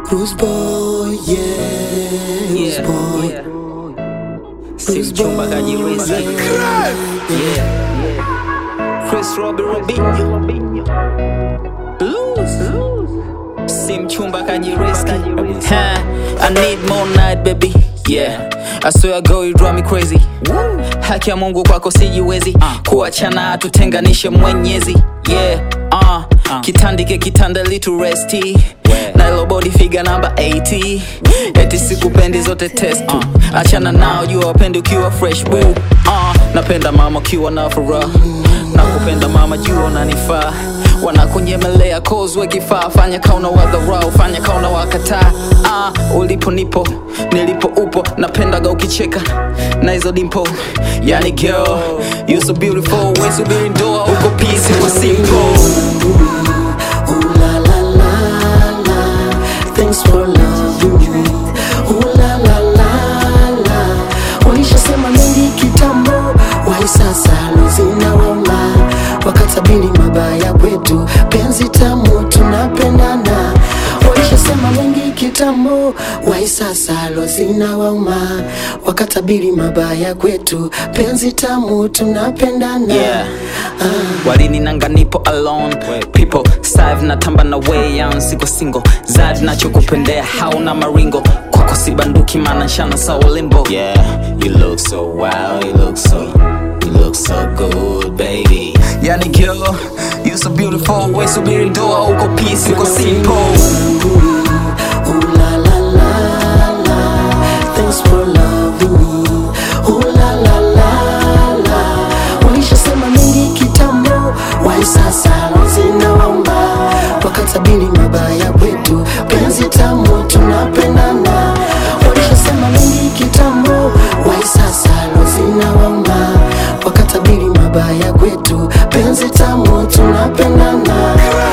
Bruce Boy, yeah, Bruce Yeah, Boy. yeah. Si mchumba kajirisi. Yeah. Chris Robbie Robinho. Blues. Si mchumba kajiriski. Ha, I need more night baby. Yeah. I swear girl you drive me crazy. Haki ya Mungu kwako sijiwezi. Kuachana hatutenganishe mwenyezi. Yeah. Uh, kitandike kitanda little resti na ilo body figure namba 80 eti sikupendi zote test uh, achana nao jua wapendi ukiwa fresh boo uh, napenda mama ukiwa na furaha nakupenda mama jua unanifaa wanakunyemelea kozwe kifaa fanya kauna wadharau fanya kauna wakataa uh, ulipo nipo nilipo upo napendaga ukicheka na hizo dimpo yani girl you so beautiful we subiri ndoa uko peace kwa simple Ooh la la la la, thanks for loving me. Ooh la la la la, walishasema mengi kitambo, wai sasa zinawauma, wakatabiri mabaya kwetu, penzi tamu tunapendana. Walishasema mengi kitambo, wai sasa lo zinawauma, wakatabiri mabaya kwetu, penzi tamu tunapendana. Yeah. walininanga nipo alone people sive natamba na way on siko single zad nachokupendea hauna maringo kwako si banduki maana nshana sawa limbo Yeah, you look so wild, you look so, you look so good, baby. yani girl you so beautiful we subiri ndoa uko peace uko simple Ooh la la la la, thanks for loving me. Ooh la la la la, walishasema mengi kitambo, wai sasa zinaomba, wakatabiri mabaya kwetu, penzi tamu tunapendana. Walishasema mengi kitambo, wai sasa zinaomba, wakatabiri mabaya kwetu, penzi tamu tunapendana.